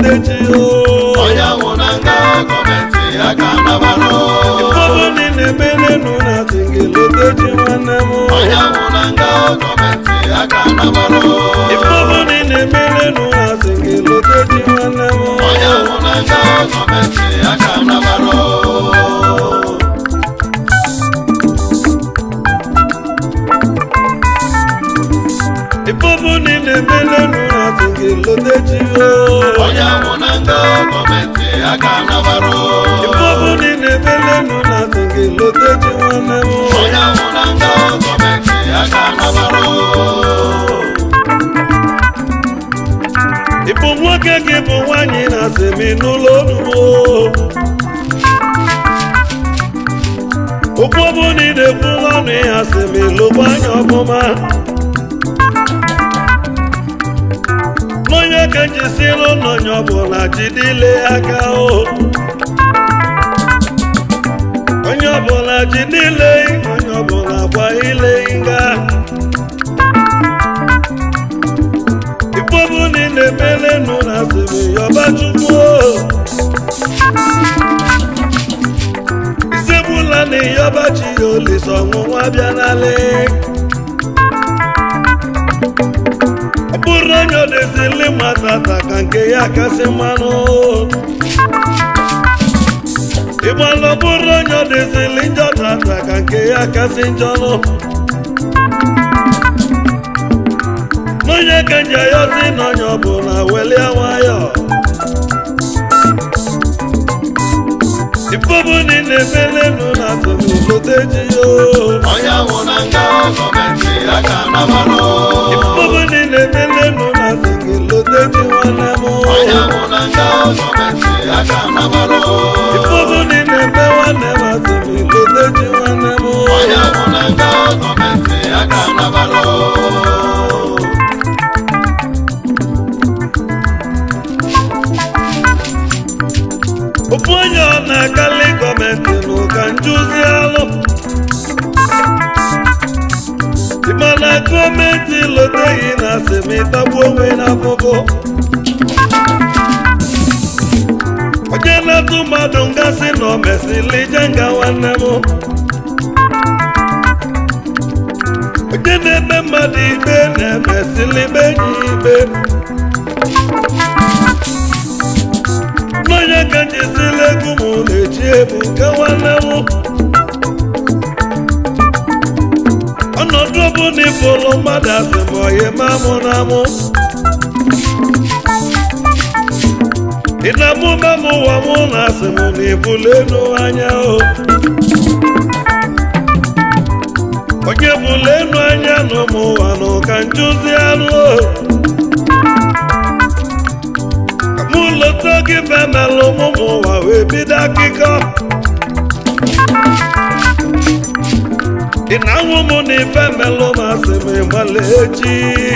lotechi o onye nwụ na nga gọọmenti aka nabalụ Ifeọbụ niile emenenu na asị gị lotechi nwanne m onye nwụ na nga gọọmenti aka nabalụ Ifeọbụ niile emenenu na asị gị lotechi nwanne m onye nwụ na nga gọọmenti aka nabalụ Ifeọbụ niile emenenu na asị gị lotechi o onye nwụ na nga gọọmenti aka nabalụ Ifeọbụ niile emenenu na asị gị lotechi nwanne m onye nwụ na nga gọọmenti aka nabalụ Ị bụ nwoke gị bụ nwaanyị na asịmị n'ụlọ onubo okwu ọbụ na ị na-ekwu n'ọnụ ya asịmị lụgba anya ọfụma n'onye ka njisiri ụlọnya ọbụla jidile aka o onye ọbụla jidile onye ọbụla gba ile nga Ifeọbụ niile emelenu na asịrị yọba chukwu isegbula na ịyọba chi ya olise ọnwụnwa bịa n'ala ọ bụrụ onye odezili matata ka nke ya kasị mmanụ ịgbalụ ọ bụrụ onye odezili njọ tata ka nke ya kasị njọ nụ n'onye ka nji ayọzi n'onye ọbụla welie nwayọ ifeọbụ niile emelenu na atụmụloteji yo onye nwụ na nga gọọmenti aka nabalụ ifeọbụ niile emelenu na atụmụloteji nwanne m onye nwụ na nga gọọmenti aka nabalụ ifeọbụ niile eme nwanne m atụmụloteji nwanne m onye nwụ na nga gọọmenti aka nabalụ ofu onye ọ na-akali gọọmenti n'ụka njuzi alụ ịmana gọọmenti loteghị na asemịtagbu onwe n'afụfụ onye na-atụ mmadụ ngasị na o mesịrị ije nga nwanne m onye na-eme mmadụ ikpe na-emesịrị ikpe enyi ya ikpe n'onye ka njizila egwu m na-eji ebu nke nwanne m ọnọdụ ọbụla ịfụlụ mmadụ asị ma ọyị ma mụ na mụ ị na-amụ ma m ụwa mụ na asị m na ibulu elu anya o onye bulu elu anya na ụmụ ụwa nụ ka njuzi anụ o mụ lọta gị femelụ ụmụ ụwa wee bido akụkọ ị na-anwụ m na ife melụ m asị m ịgbala echi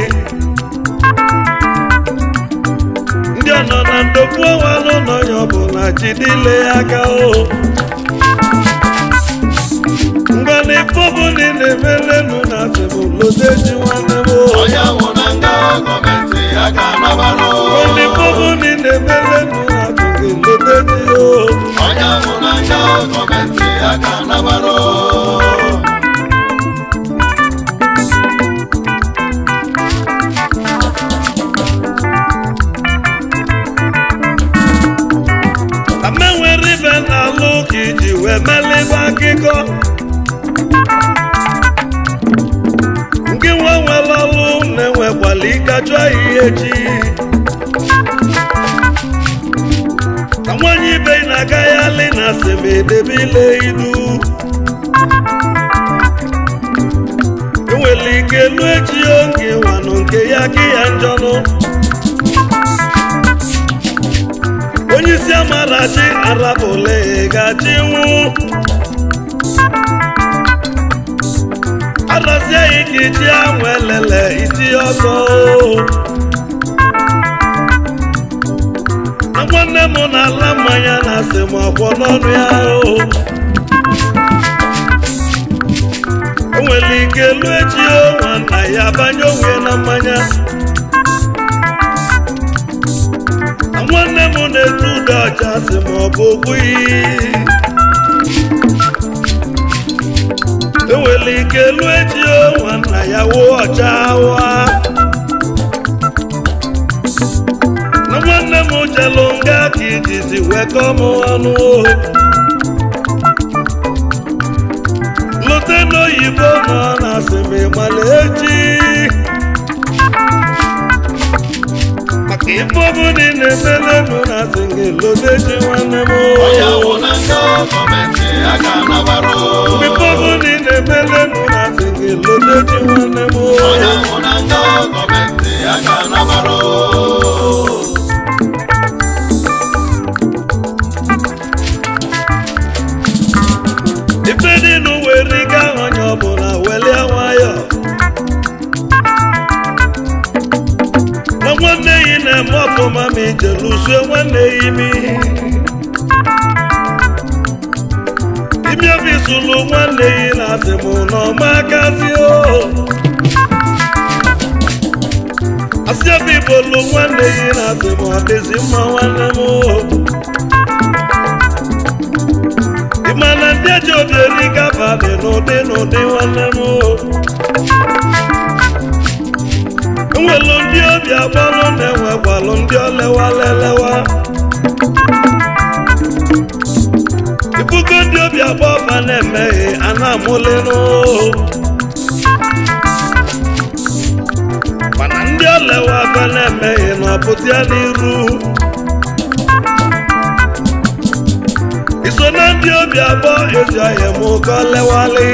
ndị ọ nọ na ndokwu ọnwalụ n'onye ọbụla jidile ya aka o ngwa na ife ọbụla ị na-emelenu na asị m lotechi nwanne m o onye nwụ na nga gọọmenti aka nabalụ Only bubble in the melon, I think it looked at you. onye nwụ na nga gọọmenti aka nabalụ Ame nwere ibe na-alụ ka iji wee melebe akụkọ. Nke nwa nwere ọlụ na-enwekwala ịkachụ ahịhịa echi. Ka nwanyị ibe na-aga ya lị na asemedebe ile idu. Enwere ike elu echi oge nwanụ nke ya ka ya njọnụ. onye isi amarachi arabụle gachi nwụ arazie ya ike iji anwụ elele iti ọzọ na nwanne m na-ala mmanya na asị m ọkwọ n'ọnụ ya o enwere ike elu echi o nwanna ya banye onwe na mmanya na nwanne m asị ma ọ bụ ogbu iyi enwere ike lụọ echi nwanna ya wuo ọcha wa na nwanne m jelụ nga ka ijizi wekọ m ọnụ lute n'oyibo nọ na asịmị mala echi maka ife ọbụla ị na-emelenụ na asịghị lute echi nwanne m onye nwụ na nga gọọmenti a ga-anabara ife ọbụla ị na-emelenụ na asịghị lute echi nwanne m onye nwụ na nga gọọmenti a ga-anabara ife dị n'ụwa eriga onye ọbụla welie nwayọ na nwanne yi na-eme ọfụma ma ije lụsue nwanne ya imi imi obi sụlụ nwanne yi na asị mụ na ọma akazi o asị obi bolu nwanne yi na asị mụ ọ dịzi mma nwanne m o ịmana ndị eji obi eri gaba dị n'ụdị n'ụdị nwanne m enwelu ndị obi agbalụ na-enwekwalụ ndị olewalelewa ibugo ndị obi agba ọba na-emeghe a na-amụlenụ mana ndị olewa aba na-emeghe na ọpụta ya n'iru iso na ndị obi abụọ ezi ọhịa m ụkọ lewali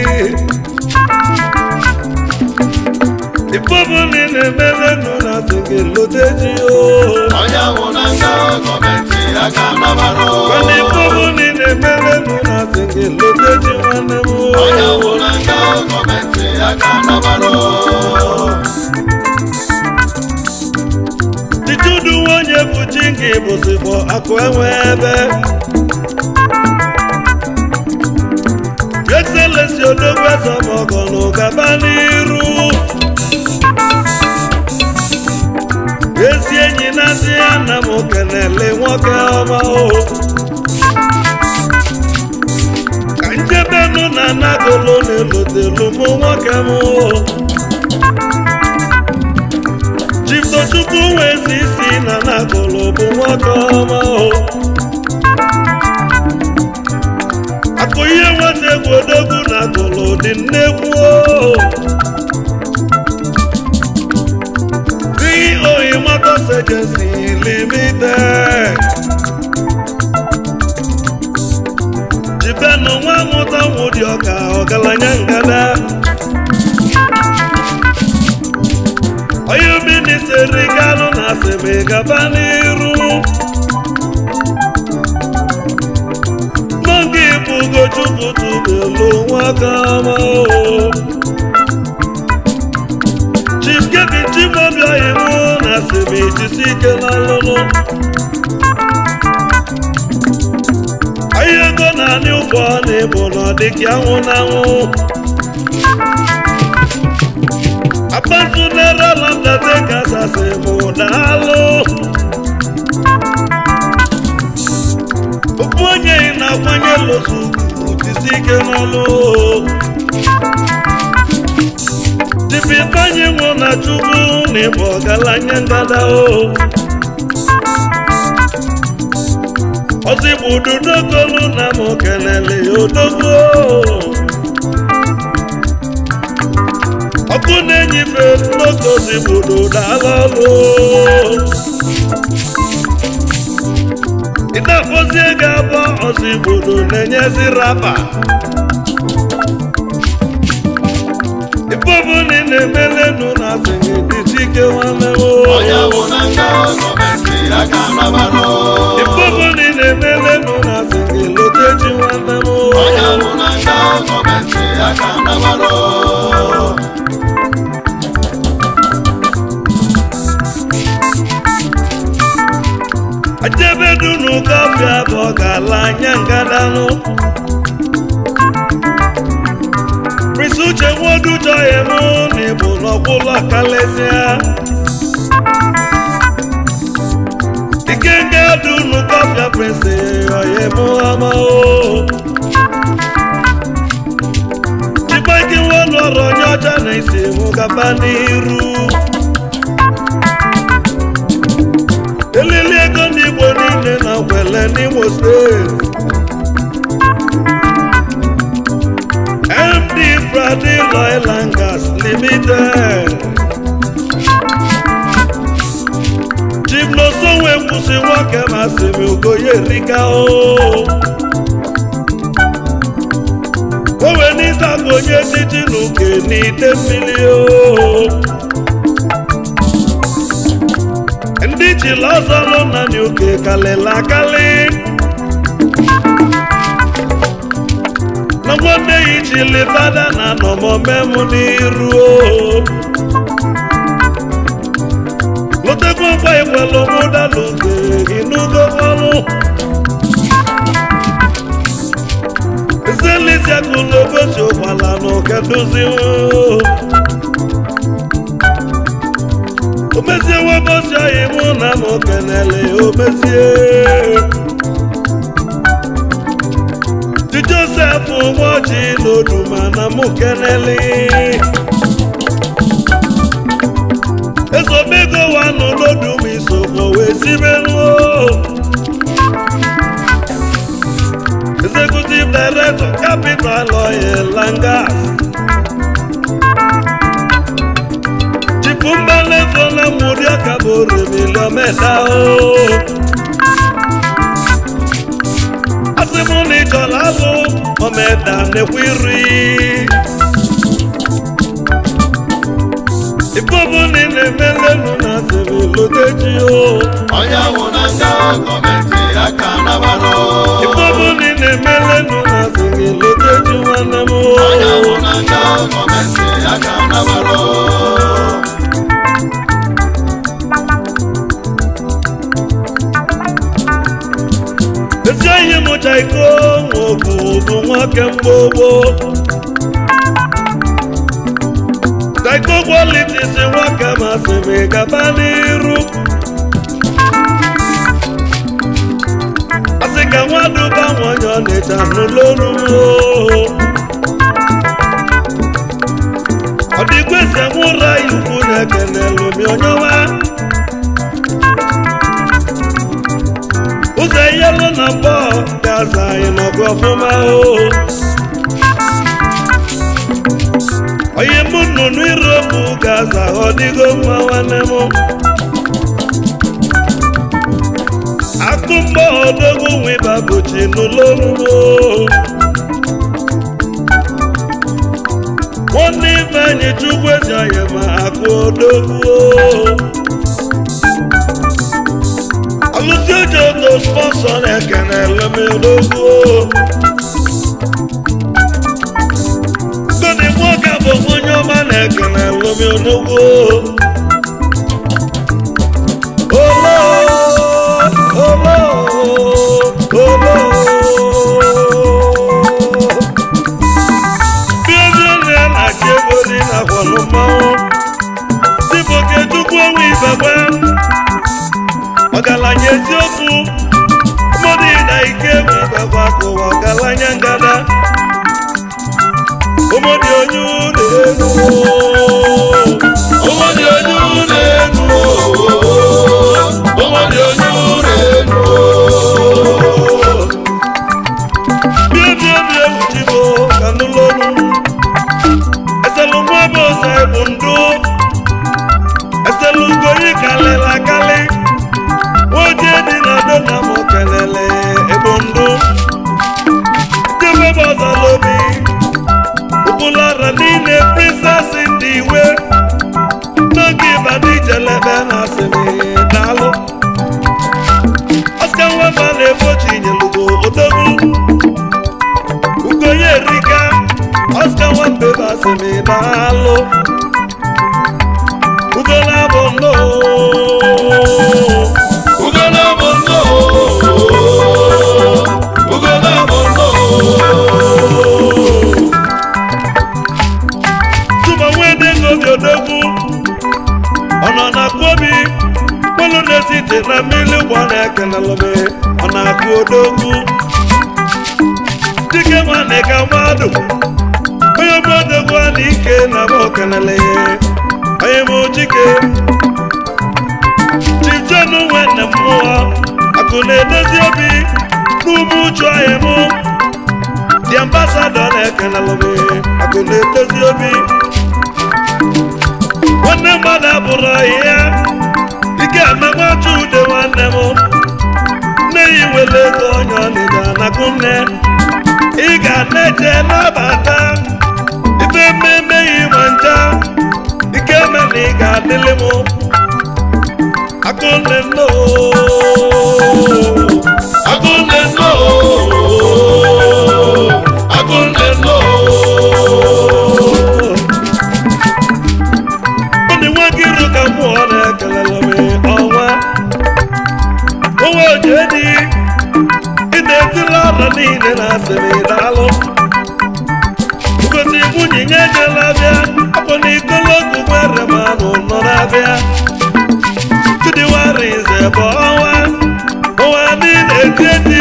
ife ọbụla ị na-emelenụ na asịghị lute ji o onye nwụ na nga gọọmenti a ga-anabara mana ife ọbụla ị na-emelenụ na asịghị lute ji nwanne m onye nwụ na nga gọọmenti a ga-anabara Chichudu nwanyị bụ chi nke bụzibọ akụ enwe ebe Excellency odogwu ezemọgọ na ụgaba n'iru ezi enyi na-asị ya na m kenele nwoke ọma o ka njebenụ na anagolo na-elotelu mụ nwoke m o Chiftochukwu nwezi isi na nagolo bụ nwoke ọma o akụ ihe nweta egwu odogwu na agolo dị nnekwu o oyi motors agency limited jibenụ nwa mụta nwụdị ọka ọgaranya ngada onye minisiri galụ na asịrị gaba n'iru n'oge bụ ugochukwu tubelu nwaka ọma o chief kevin chimobi oyiwu na asịrị jisi ike n'ọlụlụ ahịa ego na anị ụgbọ na ịbụ na ọdịka anwụ na anwụ abatunere lọdọdẹ kasase mụ daalụ ofu onye ị na-akwanye lozu jisi ike n'ọlụ dibịbanye nwụ na chukwu na ịbụ ọgaranya ngada o ọzọ igbo ududogolu na mụ kelele ya odogwu ọkụ na-enyife n'ogozi gbodo dala ọlụ ị na-akpọzi ego abụọ ọzọ igbodo na-enyezi rapa ife ọbụla ị na-emelenu na asịghị dịchi ike nwanne m onye bụ na nga gọọmenti a ga-anabara ife ọbụla ị na-emelenu na asịghị lotechi nwanne m onye bụ na nga gọọmenti a ga-anabara ajebedunu kọfịa bụ ọ ga-ala anya ngadanụ Prince Uche nwodu chọghị mụ na ịbụ n'ọkwụlọ kalesịa ike nga dunu kọfịa prince ọyẹ mú ọmọ o. Chikwa ike nwa lọrọ onye ọcha na isi mụ gaba n'iru. Elili ego ndị Igbo niile na ngwele n'Imo steeti. MD Brady Oil and Gas Limited. Chief Nosonwe kwụsị nwoke masị m Ugoye Rika o. O wee n'ịta ka onye titi n'uke n'ite mmiri o. Ndị chila ọzọ nọ na n'uke kalịla akali. na nwanne ya ichili fada na nọmọme m n'iru o. lotekwa mkpa ikwelu mụda n'oge inugo ọrụ ezelisiakụlogosi ụgbala n'okedozi omezie webosi anyị mụ na m kenele omezie Di Joseph ụbọchị n'oduma na mụ kenele ezomego wa nọ n'odum isogbo wee sibenuo executive director capital oil and gas chipu mbalezo na mmụri akabore miliomeda o asị mụ na ịchọrọ alụ omeda nekwa iri ibobu na ị na-emelenu na asịrị loteji o onye nwụ na nga gọọmenti aka nabalụ ibobu na ị na-emelenu na asịrị loteji nwanne m o onye nwụ na nga gọọmenti aka nabalụ ezi enyi m chaiko nwoke bụ nwoke mgbogbo chaiko kwalitis nwoke masịrị gaba n'iru asị ka nwaduba nwanyị ọnịcha n'ụlọọrụ ọ dịkwa ese nwụra ikwu na-ekenelu mi onyewa ụzọ yelu na mbọ gaza anyị nọgụ ọfụma o onye mụ nnụnụ iropu gaza ọ dịgo mma nwanne m akụ mgbọ odogwu nwiba bụchi n'ụlọ orumo nwanne ife anyị chukwu ezi anyị ma akụ odogwu alụsị oji oto spọnsọ na-ekene elemodogwu godi nwoke bụ onye ọma na-ekene elemodogwu olo olo olo bịazie na na-achị ego dị na kwọlụ mmanwụ siboke chukwu onwe ibebe ọgaranya eziokwu mmadụ na ike bụ ibebe akụwa ọgaranya ngada ụmụdị onye ụlọ elu ụmụdị onye ụlọ elu ụmụdị onye ụlọ elu bịa bịa bịa wuchibo ka nụlọnu eselu nwa bụ ọzọ ebu ndụ eselu ugoyi kalịla kalị nwoke dị na do na m kelele ebu ndụ jebe bụ ọzọ lobi ụbụlara niile princess ndị iwe n'oge ịbadị jelebe na asịrị daalụ Oscar nweba na-egbochi nyelugo odogwu ugonye erika Oscar nwambebe asịrị daalụ ugola bụ nnọọ ugolo bụ nnọọ ugolo bụ nnọọ tụma nwedego dị odogwu ọ nọ na kwobi kpolu na-esite na mmiri gba na na-ekenelụ m ọ na-akụ odogwu dike nwanne ka mmadụ onye bụ odogwu a na ike na bụ okenele onye bụ chike chijenu nwanne m mmụọ akụ na-edozi obi n'ume uchu anyị mụ dị ambasadọ na-ekenelụ m akụ na-edozi obi nwanne mmadụ abụrụ ya ike amagbachu ude nwanne m nne ya nwere ego onye ọnịga nakụ nne ị ga na-eje nabata ife mmemme ya ịma ncha ike me na ị ga-adịlị m akụnne nno Akunne no, akunne no, ndị nwa gị ru ka mmụọ na-ekelele m ọnwa onwe ojedi ị na-etila ọra niile na asịrị daalụ ngosi nwunye nye ejela bịa afọ na ikologu nwere manụ nọ na-abịa chidiwara ize bụ ọnwa ọnwa niile eti eti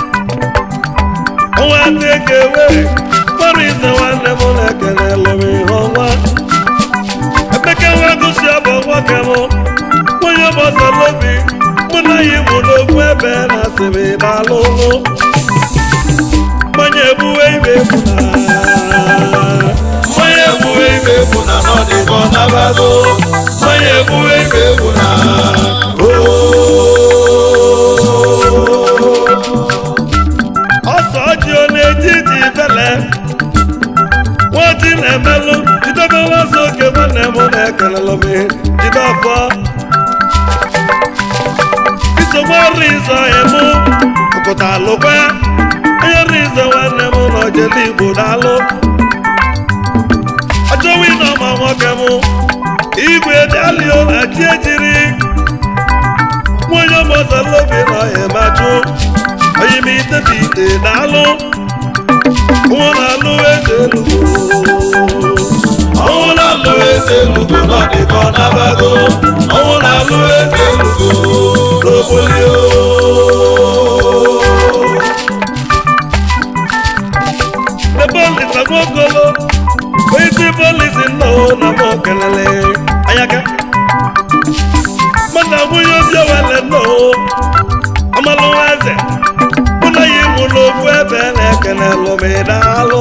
ọnwa tekewe nwere ize nwanne m na-ekele lụrụ ihe ọnwa emeka nwa gosi ọbụ nwoke m nwunye gbasara obi mụ na ya mụ n'okwu ebe na asịrị daalụ ụlụ mmanya egbuwe ibe egbu na onye egbuwe ibe bụ na n'ọdịbọ nabago, onye egbuwe ibe bụ na ọsọ ji ọ na-etiti bele nwaji na-emelụ jidobe nwazi oke nwanne m na-ekelelụ m jide ọfọ isogbu ọrụ izo emu pụta alụkwa onye ọrụ izo nwanne m na ojele igbo daalụ achọwi na ọma nwoke m igwe dalio na chi ejiri nwonye ọmọzalobi na ọhịa machụ onye m itebi ite daalụ nwa na-alụ eze elugo ọnwụ na-alụ eze elugo n'ọdịbọ nabago, ọnwụ na-alụ eze elugo n'obolio. ebe olisa nwokolo onyeisi polisi nna na m okelele anyaka mana nwunye obi owele nna amalụ nwa eze mụ na ya ịmụ n'ofu ebe na-ekele lụmidalụ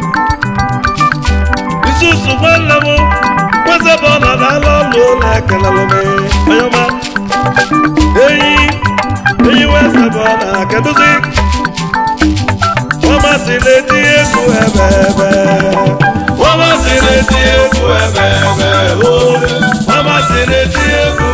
isusu nwanne m nwezebe ọ nọ n'ala ọlụ na-ekele lụmi onye ọma enyi enyi wezebe ọ na-akeduzi ọmasị na-etinye egwu ebe ebe Wọ́n bá ti retí egwu ẹ̀bẹ̀ ẹ̀bẹ̀ o, wọ́n bá ti retí egwu